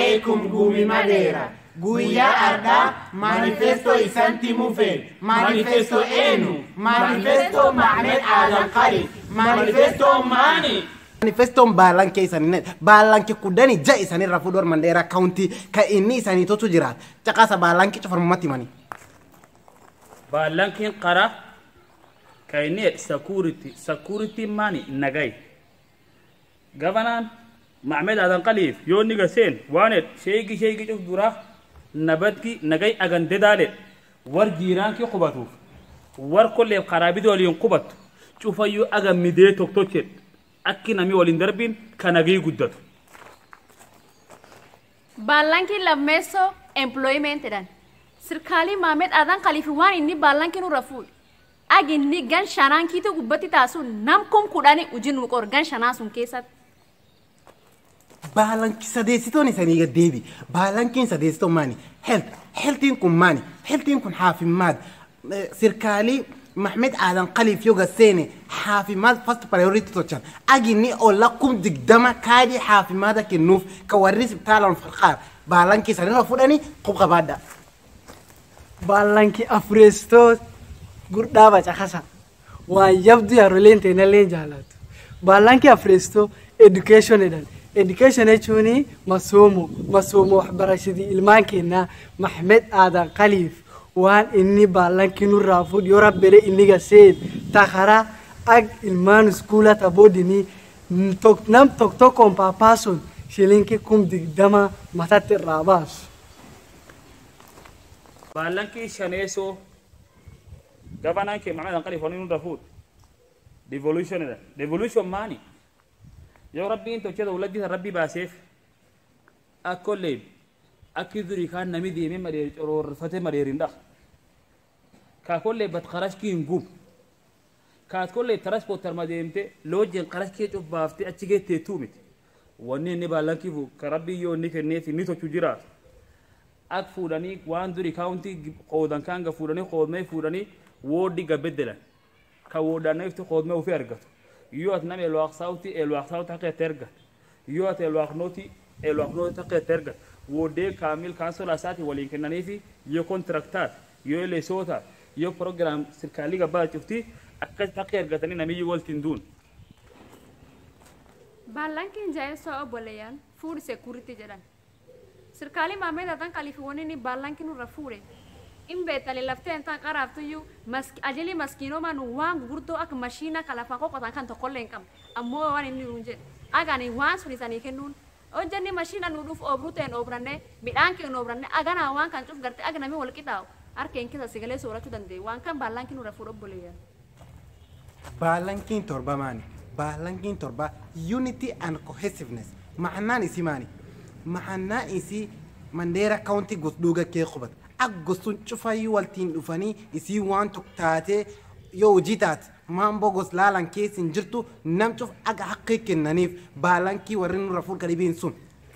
alaikum gumi madeera guyyaa ardaa manifesto isanti mufeen manifesto enu manifesto mahmed aadan qali manifesto maani manifestoon baallankee isaanii baallankee kudhanii ja'a isaanii irraa fuudhuu mandeeraa kaawuntii kan inni isaanii totu jiraat caqasa baallankee cufarmumatti himanii. Baallankiin qara kan inni jedhe security security maani nagai gabanaan Mahmed Adan Qaliif yoo ni gaseen waan jedhe sheegi sheegi cuf dura nabadki nagai agande daale war jiiraankii qubatuuf war kolleef karaa bidii waliin qubatu cufayyuu agan midee tokkochedhe akki namni waliin darbiin kan nagii guddatu. Baallankiin lammeessoo employimentidhaan sirkaalii Maamed Adan Khalifi waan inni baallankiin irra fuudhe. Agi inni gan shanaan kiitu gubbatti taasuun nam kun kudhanii hojii nu qor gan shanaa sun keessatti. Baalanki sadeessitoon isaanii gaddeebi. Baalankiin sadeessitoon maani? Health. Healthiin kun maani? Healthiin kun haafimmaad. Sirkaalii Mahmed Adan Khaliif yoo gaseene haafimaad first priority tochan. Aginni olla kum digdama kaadii haafimaada kennuuf ka warri isbitaalaan falqaar. Baalankii isaanii irra fudhanii qubqa baadda. Baallanki afureessitoo guddaa bacaqasa. Waan yabdu yaaroleen teenallee jaalatu. Baallanki afureessitoo education jedhan. education jechuun masoomo masoomo waxbarashadii ilmaan keenyaa maxmed aadan khaliif waan inni baallankii nurraa fuudh yoo rabbele inni gaseen takara ag ilmaan iskuula taboodinii nam tok tokkoon paapaason shilinkii kum digdama matatti irraa baasu. Baallankii shaneessoo gabanaan kee Mahmed Adan Qaliif waliin nurra fuudhe devolutionidha devolution maani? yoo rabbiin tochee dawladdiisa rabbi baaseef akkollee akki durii kaan nami deemee madeeri coroorfate madeeriin dhaqa kaakollee bat qarashkiin gub kaatkollee taraspootar madeemte loojjeen qarashkee cubbaaftee achi geettee tuumite wanni inni baallankiifu ka rabbii yoo inni kenneef inni tochu jiraatu ak fuudhanii waan durii kaawuntii qoodan kaanga fuudhanii qoodmee fuudhanii wooddi gabeddelan ka wooddaanneefti qoodmee ofii argatu yoo ati nama elwaaq saawti elwaaq saawti haqee terga yoo ati elwaaq nooti elwaaq nooti haqee terga woodee kaamil kaansola isaati waliin kennaniifi yoo kontraktaat yoo leesootaat yoo proogiraam sirkaalii gabbaa cufti akkas haqee argatanii namiyyuu waltiin duun. Baallankiin jaayesoo obboleeyyan fuudhi seekuritii jedhan. Sirkaalii Maamed Adan Khalifi wanni inni baallankiin irra fuudhe. in beetale laftee intaan qaraaftuyyuu ajalii maskiinoomaa nu waan gurguddoo akka mashiina kan lafaan qoqqotan kan tokkollee hin qabne ammoo waan inni nuun jedhe agani waan sun isanii kennuun hojjanni mashiina nu dhuuf obruu ta'een obranne midhaan keenya obranne aganaa waan kan cuf garte agnami wal qixaawu harkeen keessa sigalee soorachuu danda'e waan kan baallankiin nurra fuudhu obboleeyyan. Baalankiin torba maani? Baalankiin torba unity and cohesiveness. Ma'annaan isii maani? Ma'annaan isii mandeera kaawuntii gosduuga kee qubata. Aggosuun cufayyuu waltiin dhufanii isii waan tokko taatee yoo hojii taate maamboo gos laalan keessa hin jirtu nam cuf aga haqqii kennaniif baalankii warri nurra fuudha dhibiin sun.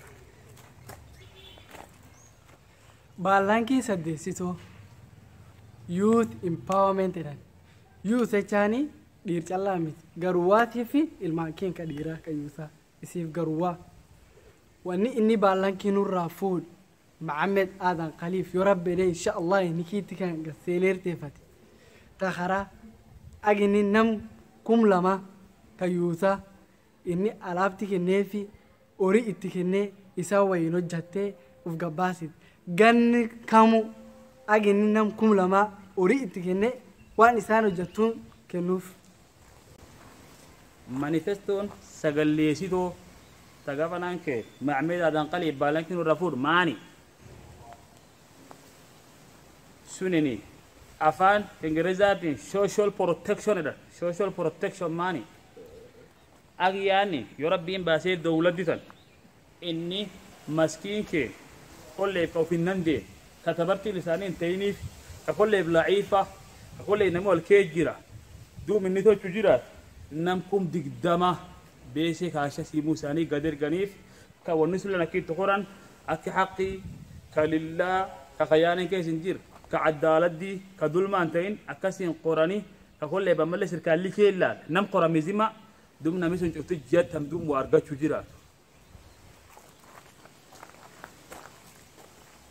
Baallankii saddeessitoo youth empowerment jedhan. Youth jechaanii dhiir callaa miti garuwaatii fi ilmaan keenya dhiiraa kan yuusaa isiif garuwaa. Wanni inni baallankii nurraa fuudhu محمد آدم خليف يربي لي إن شاء الله نكيت كان قسيلير تفت تخرا أجني نم كم لما كيوتا إني ألعبتك النافي أوري إتكني يسوي ينجته وفقباسد جن كامو أجني نم كم لما أوري إتكني وأنا سانو جتون كنوف manifestoon sagalleessitoo tagafanaan kee Mahmed Adan Qaliif baalankiin irra fuudhu maani? sunini afaan ingilizaatiin social protection jedhan social protection maani agyaanni yoo rabbiin baasee dawladdi tan inni maskiin kee kolleef ka ofin dandee ka tabartiin isaanii hin ta'iniif ka kolleef laciifa ka kolleef nama wal kee jira duub inni tochu jiraat nam kum digdama beesee kaasha siimuu isaanii gad erganiif ka wanni sulan akkiitti qoran akki haqqii ka lillaa ka kayyaanin keessa hin jirre ka caddaaladii ka dulmaan ta'in akkasiin qoranii ka kollee bammallee sirkaalli keellaal nam qoramizima dum nami sun cufti jattam dum waa argachuu jiraatu.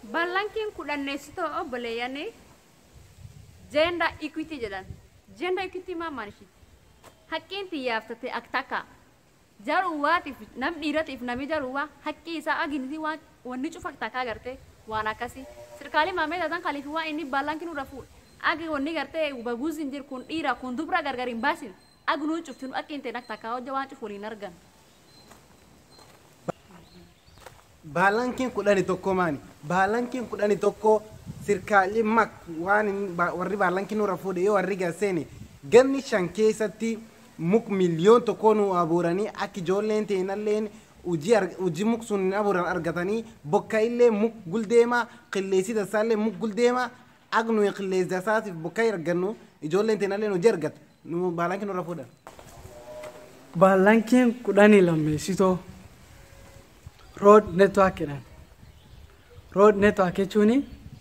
Ballankiin kudhanneessitoo obboleeyyanii jeenda equity jedhan. Jeenda equity maa maanishi? Haqqiin xiyyaaftate ak takka. Jaruwaatiif nam dhiiratiif nami jaruwaa haqqi isaa aginiti waan wanni cufa takkaa gartee waan akkasii. Sirkaalii maamee taatan kalifi waan inni ballankiin irra fuudhe. Agi wanni gartee baguus hin jiru kun dhiira kun dubra gargar hin baasin. Agi nuun cuftinu akka hin ta'in akka takkaa hojja waan cufu waliin argan. Baalankiin kudhani tokko maani? Baalankiin kudhani tokko sirkaalli mak waan inni ba- warri baalankiin nurra fuudhe yoo warri gaseeni ganni shan keessatti muk miliyoon tokko nu abuuranii akka ijoolleen teenalleen hojii ar- hojii muk sun abuuran argatanii bokka illee muk guldeemaa qilleessi dasaallee muk guldeemaa ak nuyi qilleessi dasaatiif bokka argannu ijoolleen teenalleen hojii argatu nu baalankiin nurra fuudhan. Baalankiin kudhanii lammeessitoo rood network jedhan. Rood network jechuun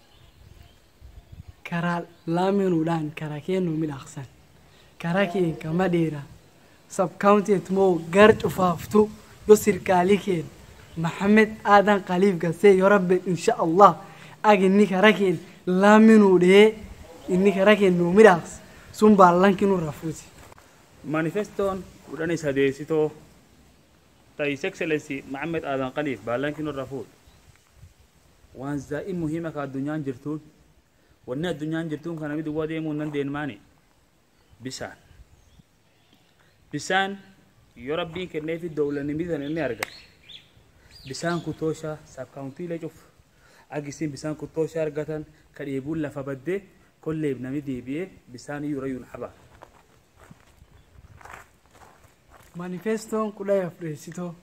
karaa laaminuudhaan karaa kennu midhaaqsan. Karaa keen kama dheera. Sabkaawunteet moo gar cufaaftu yoo sirkaalii keen Maxamed Aadan Qaliif gasee yoo rabbe insha Allah ag inni karaa keen laaminuudhee inni karaa keen nu midhaaqsa sun baalankiin nurra fuuti. manifestoon kudhanii sadeessitoo ta his excellency maxamed aadan qaliif baalankiin irra fuudh waan zaa'in muhiima ka addunyaan jirtuun wanni addunyaan jirtuun kana mid uwwa deemuu hin dandeenymaani bisaan bisaan yoo rabbiin kenneefi dowlani midan inni arga bisaan kutooshaa sabkaawuntiilee cuf agisiin bisaan kutooshaa argatan ka dheebuun lafa baddee kolleef nami deebi'ee bisaan iyyuu rayyuun habaa Manifestoon kudha afreessitoo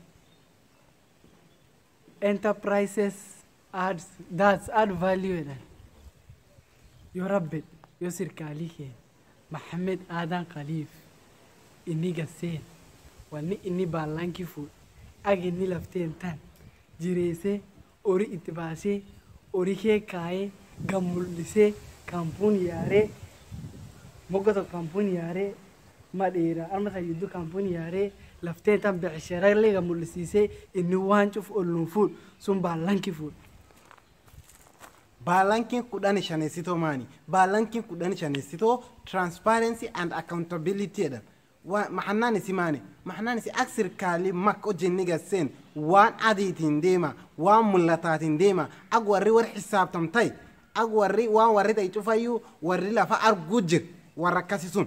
enterprises adds that's add value jedhan yoo rabbe yoo sirkaalii keen Maxamed Aadan Qaliif inni gasseen wanni inni baallankii fuudhe ag inni lafteen tan jireessee horii itti baasee horii kee kaayee gam mul'isee kaampuun yaaree mogga tokko kaampuun yaaree madheera amma tayyiddu kaampuun yaaree laftee tan becsharallee gam mul'isiisee inni waan cuf olluun fuudhu sun baallankii fuudhu. Baalankiin kudhan shaneessitoo maani? Baalankiin kudhan shaneessitoo transparency and accountability jedhan. Maxannaan isi maani? Maxannaan isi ak sirkaalii mak hojjenni gasseen waan adiitiin deema, waan mul'ataatiin deema, ak warri warri xisaabtamtay, ak warri waan warri ta'e cufayyuu warri lafa arguu jir warra akkasi sun.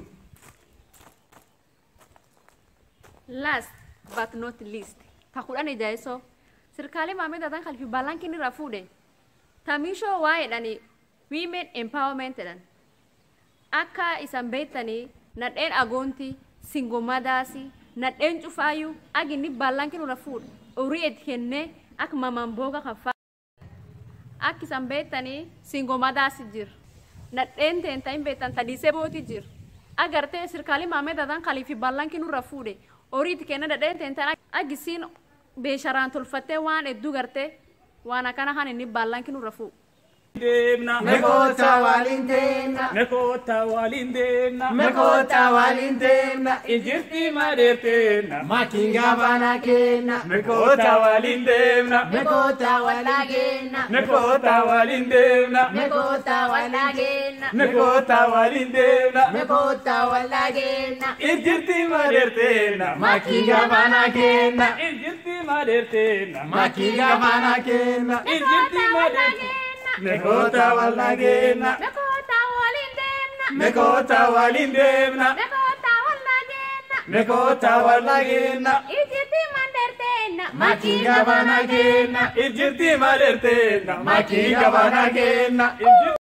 Last but not least, ta kudhan ijaayisoo sirkaalee maamee taatan kalfi baalankiin irraa fuudhe tamishoo waa jedhani women empowerment jedhan akka isan beektanii nadheen agoonti singomadaasi nadheen cufaayyuu aginni baalankiin irra fuudhe horii itti kennee akka mamambooga kan faa akka isan beektanii singomadaasi jir nadheen teenta hin beektan tadhiisee booti jir agartee sirkaalii maamee taatan kalifi baalankiin irra fuudhe horii itti kennee nadheen teentan agisiin beesharaan tolfattee waan hedduu gartee waan akkana kan inni baalankiin irra fuudhe. deemna Mekoota waliin deemna. mekoota waliin deemna Mekoota waliin deemna. injirti madeerteenna Makinga bana kenna. mekoota waliin deemna Mekoota waliin deemna. mekoota waliin deemna Mekoota waliin deemna. mekoota waliin deemna Mekoota waliin deemna. injirti madeerteenna Makinga bana kenna. injirti madeerteenna Makinga bana kenna. injirti madeerteenna mekoota wallageenna Mekoota waliin deemna. mekoota waliin deemna Mekoota wallageenna. mekoota wallageenna Ijjitti mandarteenna. Makinga bana kenna. injirti madeerteenna makiinga bana kenna